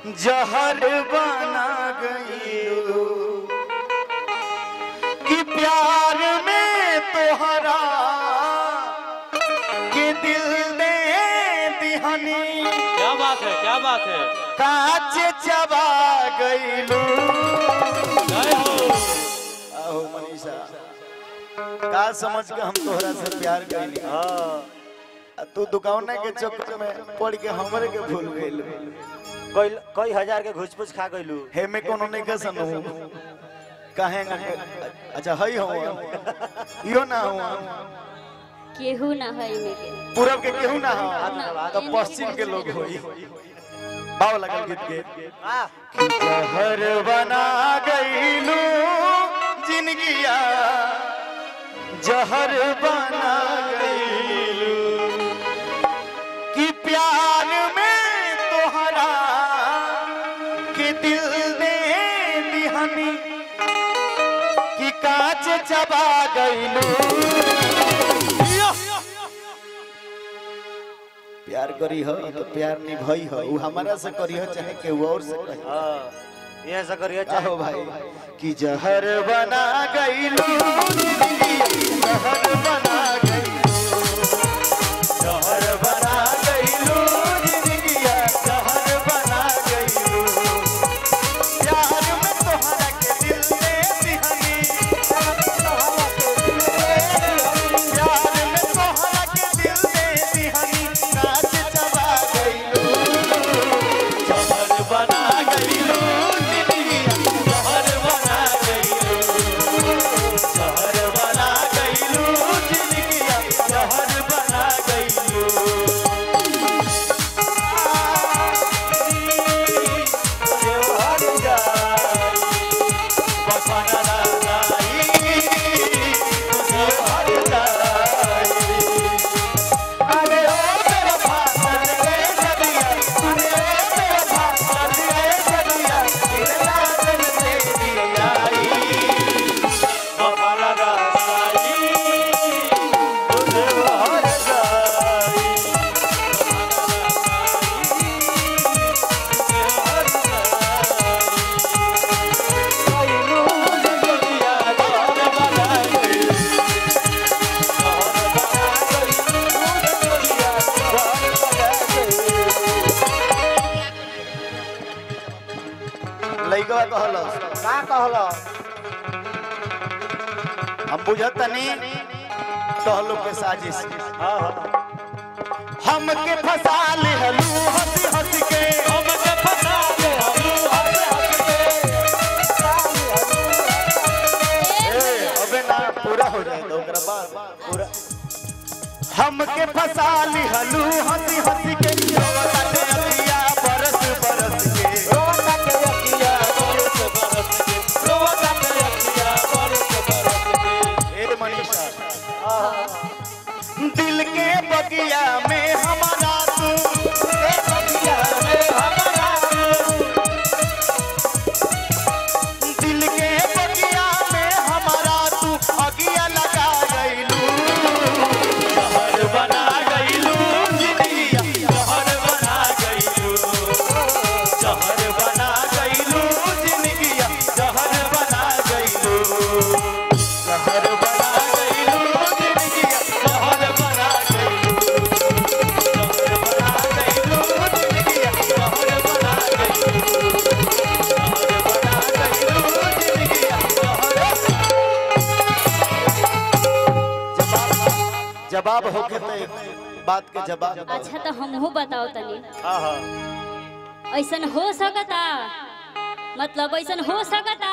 जहर बना गईलू कि प्यार में तोहरा के दिल दे दिहनी क्या बात है क्या बात है काच चबा गईलू जय हो आहो मनीषा का समझ के हम तोहरा से प्यार कइली आ तू दुकान के चक्कर में पड़ के हमरे के भूल गइल कई कई हजार के घुस पुस खा गइलू हे में कोनो नहीं के सनु काहे ना अच्छा हई हो इहो ना हो केहू ना है में के पूरब के केहू ना हो ना, तो एने पश्चिम के लोग होई बाव लगल गीत के आ कि जहर बना गईलू जिंदगिया जहर बना गईलू कि प्यार में तोहरा के दिल दे दिहनी कि कांच चबा गईलू प्यार करी हो तो प्यार निभाई हो उ हमारा से करी हो चाहे केहू और से कही हाँ, ये ऐसा करिए चाहे चाहो भाई कि जहर बना गईलू जहर बना गईलू जहर बना गईलू जिंदगिया जहर बना गईलू प्यार में तोहरा के दिल दे दिहनी प्यार में तोहरा के दिल दे दिहनी नाच चबा गईलू जहर बना गईलू जिंदगिया जहर बना गईलू जहर बना गईलू जिंदगिया जहर बना गईलू हर जाई बसना लगाई तुझे हर जाई अरे ओ मेरा भाषण रे सदिया अरे ओ मेरा भाषण रे सदिया तेरे लागन से दिया आई बफाना गाई तुझे हर जाई गईलू जिंदगिया जहर बना गईलू जहर बना गईलू जिंदगिया जहर बना गईलू लइकवा कहलस का कहलो हम बुझत तनी टहलो के साजिश हाँ हाँ हमके फसा ले हलू हंस हंस के हमके फसा ले हलू हंस हंस के ए अबे ना पूरा हो जाए तो ओकरा बाद पूरा हमके फसा ले हलू हंस हंस के रोवता के अखिया बरस बरस के रोवता के अखिया बरस बरस के रोवता के अखिया बरस बरस के ए मनीषा दिल के बगिया में हमारा तू के बगिया में हमारा तू दिल के बगिया में हमारा तू अगिया लगा गईलू जहर बना गईलू जिंदगिया जहर बना गईलू जहर बना गईलू जिंदगिया जहर बना गईलू जहर बना गईलू जिंदगिया जहर बना गईलू जहर बना गईलू जिंदगिया जहर बना गईलू जहर बना गईलू जिंदगिया जहर जवाब जवाब होके तो एक बात के जवाब अच्छा तो हमहू बताओ तनी हाँ हाँ ऐसन हो सकता मतलब ऐसन हो सकता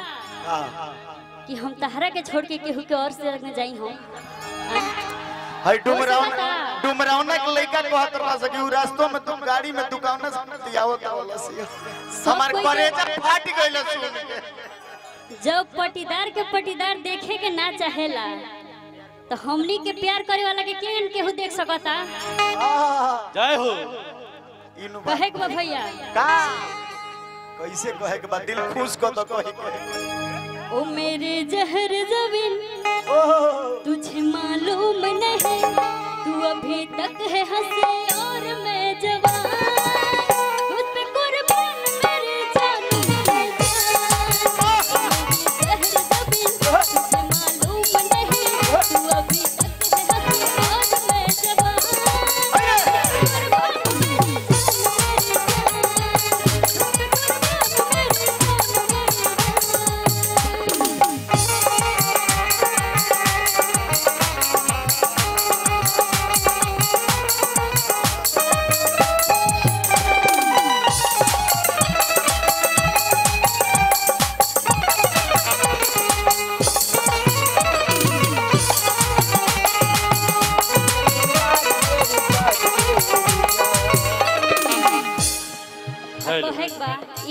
कि हम तहरा के छोड़ के केहू के और से लगने जाई हो हई डुमरावन हो सकता। डुमरावना के लइका कहत रहा सकी उ रास्तों में तुम गाड़ी में दुकान से दियावत वाला से हमार कोई करेजा फाट गइल सुन के जब पटीदार के पटीदार देखे के ना चाहेला तो हमनी के प्यार करे वाला के केन केहू देख सकता जय हो इनु बा- कहे के बा भैया का कैसे कहे के बाद दिल खुश को तो कही के ओ मेरे जहर जबिन तुझे मालूम नहीं तू अभी तक है हंसी और मैं जवान तुझ पे कुर्बान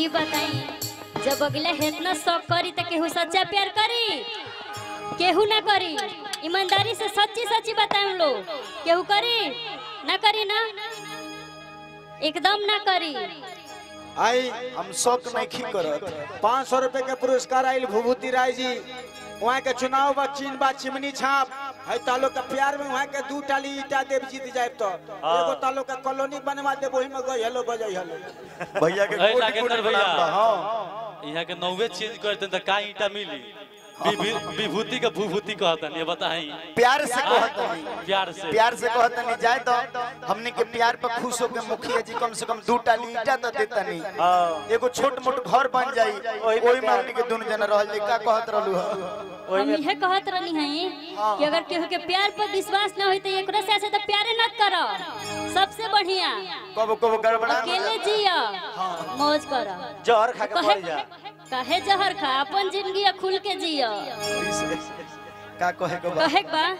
ई बताई जब अगले इतना शौक करी तो केहू सच्चा प्यार करी केहू ना करी ईमानदारी से सच्ची सच्ची बताए हम लोग केहू करी ना करी ना एकदम ना करी आई हम शौक नहीं खी करत पाँच सौ रुपए के पुरस्कार आयल भूभूति राय जी वहाँ के चुनाव बा चीन बा चिमनी छाप है तालो के प्यार में वहाँ के दू टाली ईटा देव जीत जाए तो एगो तालो के कॉलोनी बनवा दे वही में गई हेलो बजाई हेलो भैया के ए, कोटि नागेंद्र कोटि भैया। प्रणाम बा, हाँ यहाँ के नौवे चेंज करते तो का ईटा मिली विभू- विभूति का भूभूति कहतन ये बताई प्यार से कहत नहीं प्यार से प्यार से कहत नहीं जाए तो हमने के प्यार पर खुश होके मुखिया जी कम से कम दू टाली ईटा तो देता नहीं एगो छोट मोट घर बन जाई ओही में हमने के दुनु जना रहल जाई का कहत रहलू ह हम यह कहत रहनी है कि अगर केहू के प्यार पर विश्वास ना होई तो एकरा से ऐसे तो प्यारे न करो सबसे बढ़िया कबो कबो गड़बड़ा अकेले जिया मौज करो जहर खा के कहे मर जा कहे जहर खा अपन जिंदगी खुल के जिया का कहे को बा कहे के बा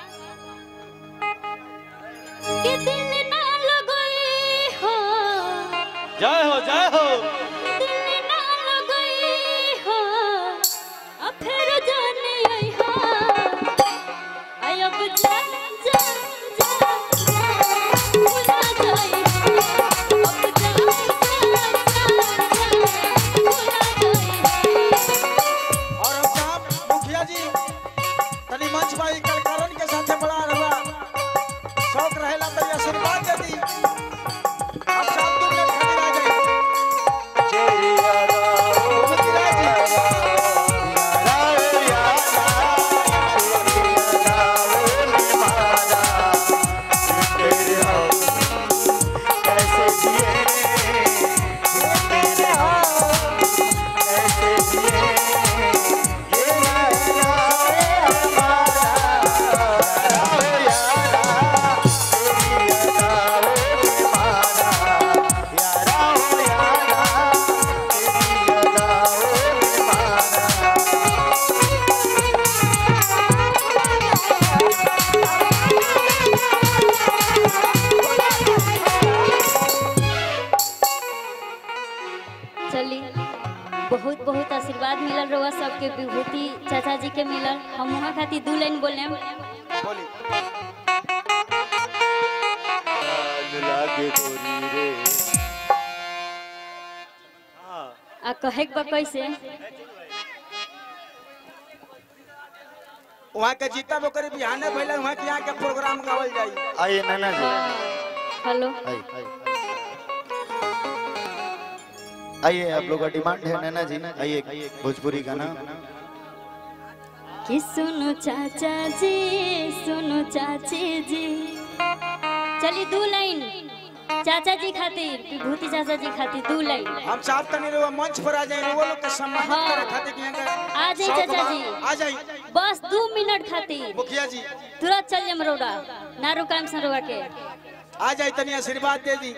कि दिल ना लगई हो जय हो जय हो दिल ना लगई हो अब फिर जाने आई हो आई अब जा जा जा जा भुला जाई हो अब जा जा जा जा भुला जाई हो और हम साहब मुखिया जी तनी मंच भाई कलकारन के साथे बड़ा रहा शौक रहेला तो ये आशीर्वाद दे दी अब साहब दो मिनट खाली रह जाए भूभूति राय जी चली बहुत बहुत आशीर्वाद मिलल रहुआ सबके विभूति चाचा जी के मिलल हम वहाँ खातिर दू लाइन बोले बोली लागे गोरी रे आ कहे के बा कैसे वहाँ के जीता बोकर बिहाने भइले वहाँ के यहाँ के प्रोग्राम गावल जाई आइए नाना जी हेलो आइए आइए आप लोग का डिमांड है नैना जी आइए भोजपुरी गाना कि सुनो चाचा जी सुनो चाची जी चली दू लाइन चाचा जी खातिर विभूति चाचा जी खातिर दू लाइन हम साहब तनी रे मंच पर आ जाए वो लोग के सम्मान हाँ। करे खातिर कि यहाँ के आ जाई शौक चाचा बा। जी। आ जाई बस दू मिनट खातिर मुखिया जी तुरंत चल जाम रोड़ा ना रुकाम सरोवा के आ जाई तनी आशीर्वाद दे दी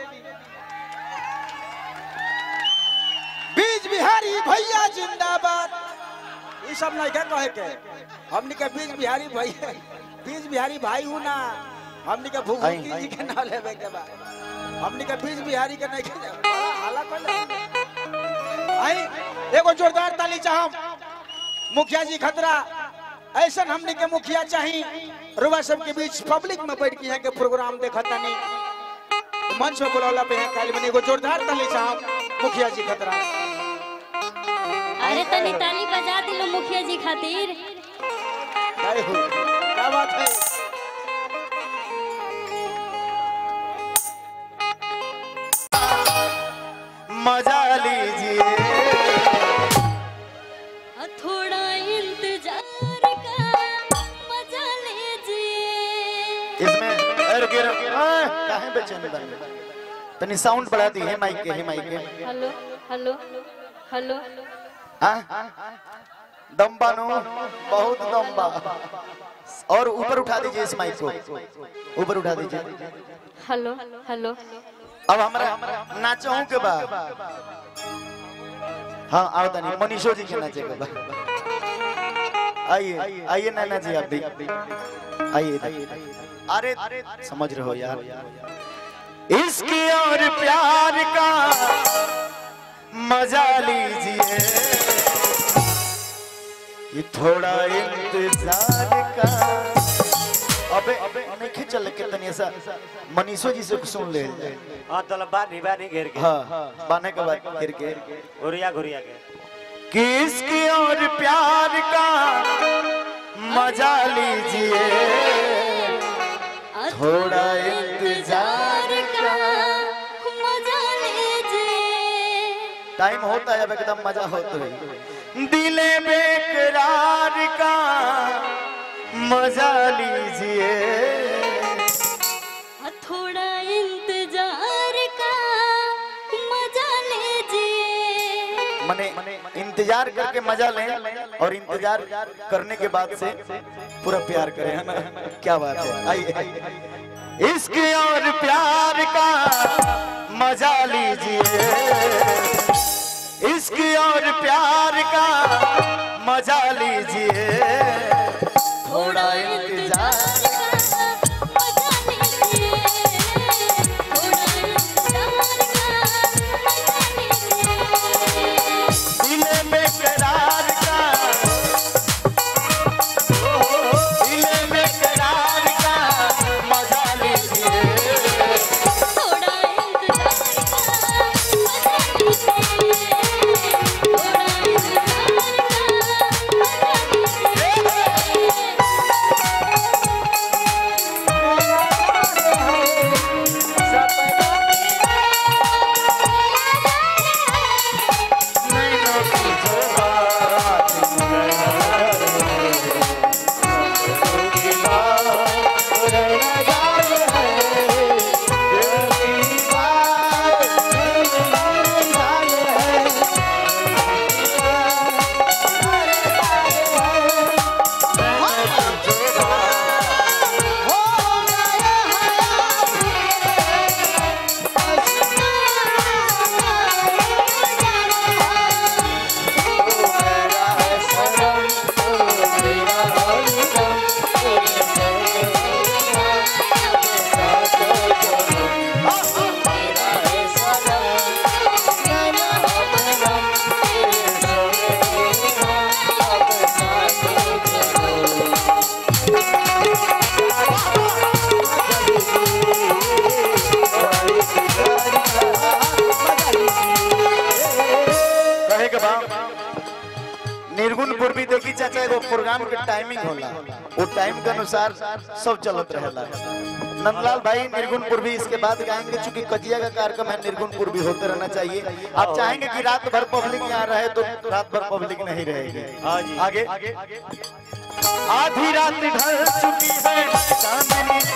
बीज बिहारी भैया जिंदाबाद ये सब नहीं क्या कहे के हमनी के बीज बिहारी भैया बीज बिहारी भाई हूँ ना हमनी के भूखी आई, जी के नाम लेवे के बा हमनी के बीज बिहारी के नहीं के बड़ा हाला कर आई एगो जोरदार ताली चाहम मुखिया जी खतरा ऐसा हमने के मुखिया चाही रुआ सब के बीच पब्लिक में बैठ के यहाँ के प्रोग्राम देखा तनी मंच में बुलौला पे यहाँ काली बनी एगो जोरदार ताली चाहम मुखिया जी खतरा अरे तनी ताली बजा दिलो मुखिया जी खातिर जय हो क्या बात है मजा लीजिए थोड़ा इंतजार का मजा लीजिए इसमें अरे गिर काहे बेचैन बन तनी साउंड बढ़ा दी है माइक के है माइक के हेलो हेलो हेलो हाँ दम्बा नो बहुत दम्बा और ऊपर उठा दीजिए इस माइक को ऊपर उठा दीजिए हेलो हेलो अब हमरा नाचहूं के बा हाँ आओ तनी मनीषो जी के नाचे के बा आइए आइए नैना जी आप भी आइए इधर। अरे समझ रहे हो यार इश्क और प्यार का मजा लीजिए ये थोड़ा इंतजार का अबे नहीं चल के तनी ऐसा मनीषो जी से सुन ले हाँ तो बानी बानी घेर के हाँ बाने के बाद गिर के घुरिया घुरिया के किसकी और प्यार का मजा लीजिए थोड़ा इंतजार का मजा लीजिए टाइम होता है अब एकदम मजा होता है दिले बेकरार का मजा लीजिए थोड़ा इंतजार का मजा लीजिए मने इंतजार करके मजा लें और इंतजार करने के बाद से पूरा प्यार करें है ना क्या बात है आइए इसके और प्यार का मजा लीजिए इसकी और प्यार का मजा लीजिए थोड़ा इंतजार मजा लीजिए थोड़ा इंतजार का मजा लीजिए दिले में करार का दिले में करार का मजा लीजिए थोड़ा इंतजार का मजा लीजिए थोड़ा इंतजार का मजा लीजिए नैनों की जो बात की बात रहना है दिल की बात रहना है कहे के बा निर्गुण पूर्वी देखी चाचा एगो प्रोग्राम के टाइमिंग होला वो टाइम के अनुसार सब चलत रहेला नंदलाल भाई निर्गुण पूर्वी इसके बाद गाएंगे चूंकि कजिया का कार्यक्रम है निर्गुण पूर्वी होते रहना चाहिए आप चाहेंगे कि रात भर पब्लिक यहाँ रहे तो रात भर पब्लिक नहीं रहेगी हाँ जी आगे आधी रात ढल चुकी है चांदनी